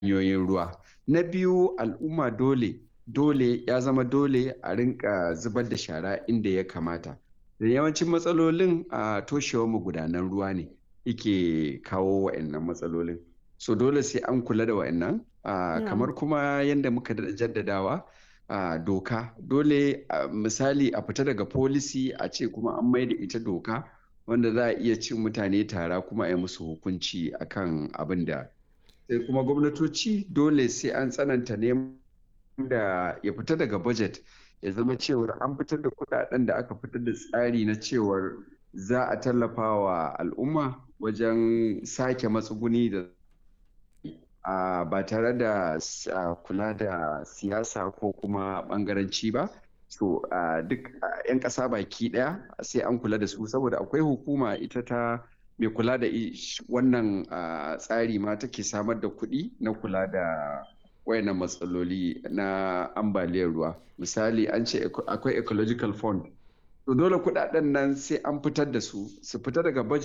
hanyoyin ruwa. Na biyu al'umma dole dole ya zama dole a rinka zubar da shara inda ya kamata. Da yawancin matsalolin a toshewar magudanan ruwa ne yake kawo wa'annan matsalolin. So dole sai an kula da wa'annan. Ah, Na'am. kamar kuma yanda muka daɗa jaddadawa ah, doka dole ah, misali a fita daga policy a ce kuma an maida ita doka wanda za a iya cin mutane tara kuma a yi musu hukunci akan abin da sai kuma gwamnatoci dole sai an tsananta neman da ya fita daga budget ya zama cewar an fitar da kuɗaɗen da aka fitar da tsari na cewar za a tallafa wa al'umma wajen sake matsuguni da ah, ba tare da s- ah, kula da siyasa ko kuma ɓangaranci ba. So ah, duk ah, 'yan ƙasa baki ɗaya sai an kula da su saboda akwai hukuma ita ta mai kula da i- sh- wannan ah, tsari ma take samar da kuɗi na kula da wayannan matsaloli na ambaliyar ruwa. Misali an ce eco- akwai ecological fund. To dole kuɗaɗen nan sai an fitar da su, su fita daga budget